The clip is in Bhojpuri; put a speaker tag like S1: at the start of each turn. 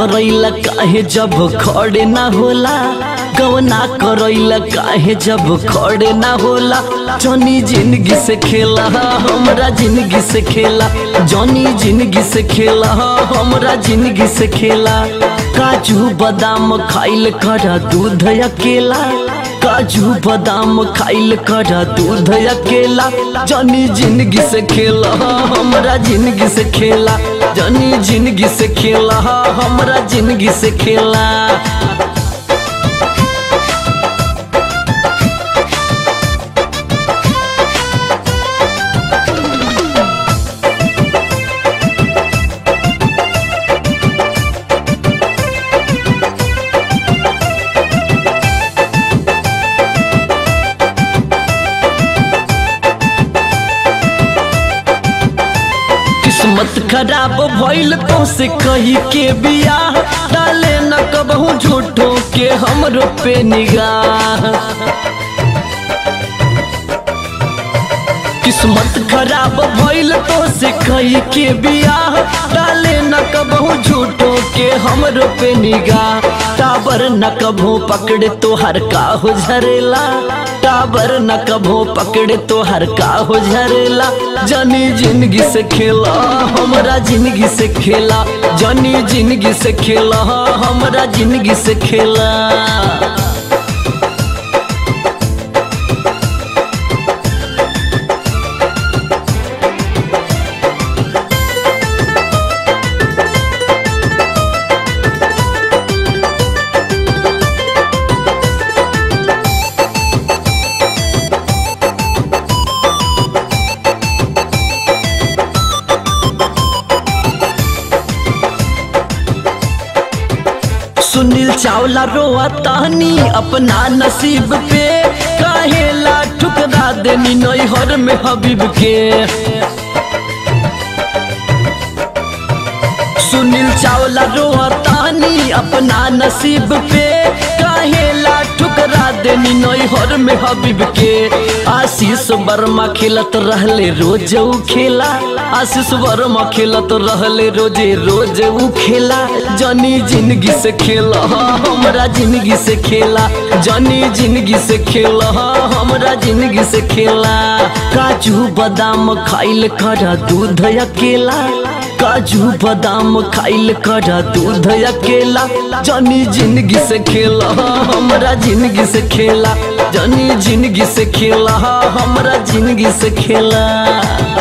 S1: करैला काहे जब खड़े ना होला गवना करैला काहे जब खड़े ना होला जनी जिंदगी से खेला हमरा जिंदगी से खेला जनी जिंदगी से खेला हमरा जिंदगी से खेला काजू बादाम खाइल करा दूध अकेला काजू बादाम खाइल करा दूध अकेला जनी जिंदगी से खेला हमरा जिंदगी से खेला जनी जिंदगी से खेला हमरा जिंदगी से खेला किस्मत खराब भइल तो से कही के बियाह डाले न कबहू झूठो के हमरो पे निगाह किस्मत खराब भइल तो से कही के बियाह डाले न कबहू झूठो के हमरो पे निगाह टाबर न कबहू पकड़े तो हर का हो झरेला टाबर न कबहू पकड़े तो हर का हो झरेला जनी जिंदगी से खेला हमरा जिंदगी से खेला जनी जिंदगी से खेला हमरा जिंदगी से खेला सुनील चावला रोआ तानी अपना नसीब पे काहेला ठुकरा देनी नैहर में हबीब के सुनील चावला रोआ तानी अपना नसीब पे काहेला ठुकरा देनी नैहर में हबीब के आशीष वर्मा खेलत रहले रोज ऊ खेला आशीष वर्मा खेलत रहले रोजे रोज ऊ खेला जनी जिंदगी से खेला हमरा जिंदगी से खेला जनी जिंदगी से खेला हमरा जिंदगी से खेला काजू बादाम खाइल करा दूध अकेला काजू बादाम खाइल करा दूध अकेला जनी जिंदगी से खेला हमरा जिंदगी से खेला जनी जिंदगी से खेला हमरा जिंदगी से खेला